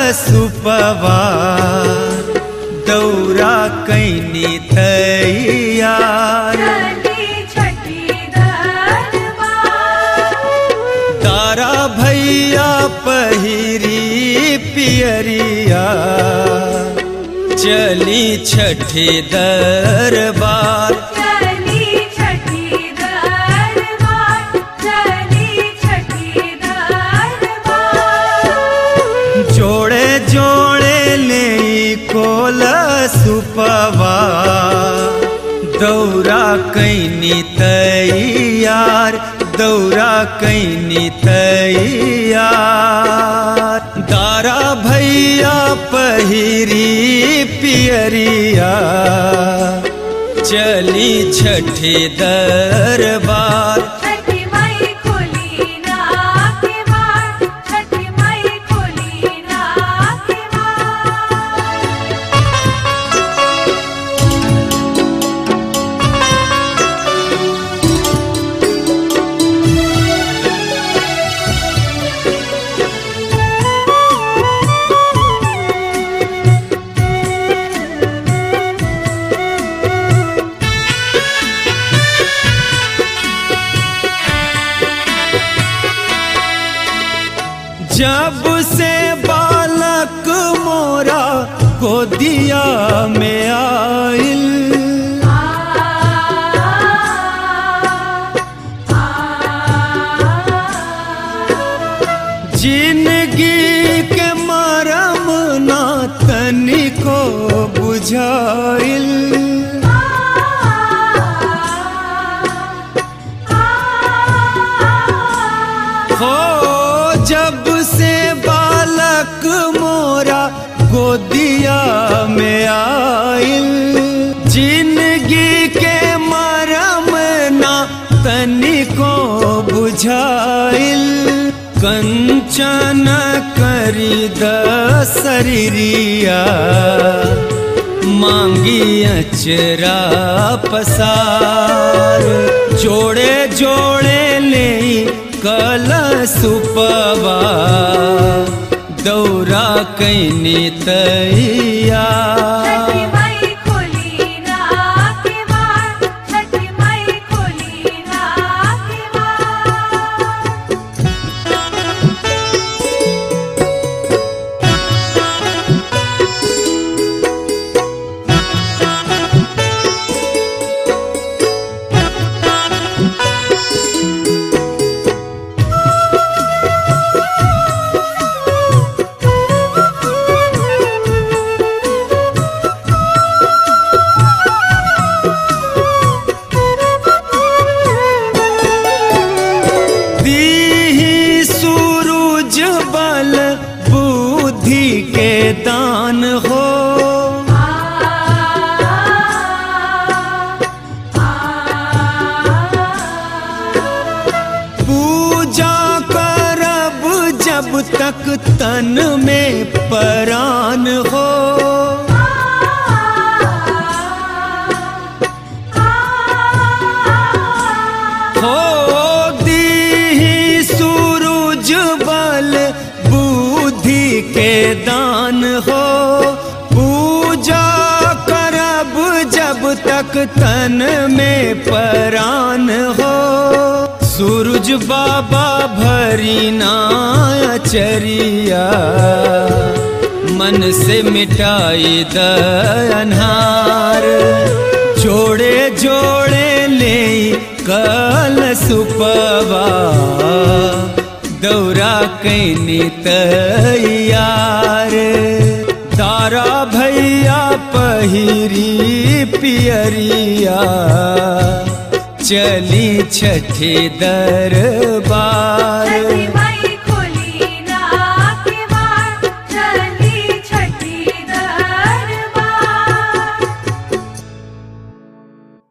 सुपवा दौरा कैनी तैयार चली छठी दरबार तारा भैया पहिरी पियरिया चली छठी दरबार चली छठी दरबार चली छठी दरबार जोड़े जोड़े ले कोल सुपवा दौरा कैनी तैयार दौरा कैनी तैयार दारा भैया पहिरी पियरिया चली छठी दरबार छठी माई खोली ना के मार छठी माई खोली ना के मार जब से बालक मोरा गोदिया में आइल जिंदगी के मरम ना तनिको बुझाइल हो जब से बालक मोरा गोदिया में आइल जिंदगी के मरम ना तनिको बुझाइल कंचन करी द शरीरिया मांगी अचरा पसार जोड़े जोड़े ले कल सुपवा दौरा कैनी तैयार छठी माई खोली ना के मार छठी माई खोली ना के मार दीही सूरज बल बुद्धि के दान हो पूजा करब जब तक तन में परान हो हो दीही सूरज बल बुद्धि के दान हो पूजा करब जब तक तन में परान हो सूरज बाबा भरी ना चरिया मन से मिटाई द अनहार जोड़े जोड़े ले कल सुपवा दौरा कैनी तैयार तारा भैया पहिरी पियरिया चली छठी दरबार छठी माई